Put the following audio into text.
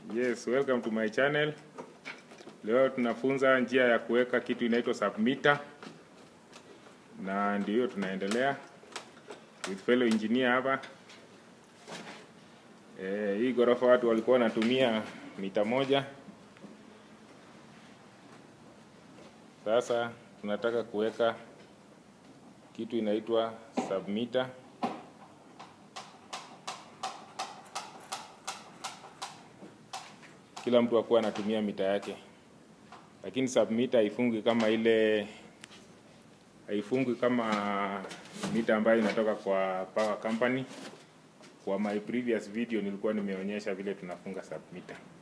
Yes, welcome to my channel. Leo tunafunza njia ya kuweka kitu inaitwa submitter, na ndio hiyo tunaendelea with fellow engineer hapa. Eh, hii ghorofa watu walikuwa wanatumia mita moja. Sasa tunataka kuweka kitu inaitwa submitter. Kila mtu akuwa anatumia mita yake, lakini submitter haifungi kama ile haifungi kama mita ambayo inatoka kwa power company. Kwa my previous video nilikuwa nimeonyesha vile tunafunga submitter.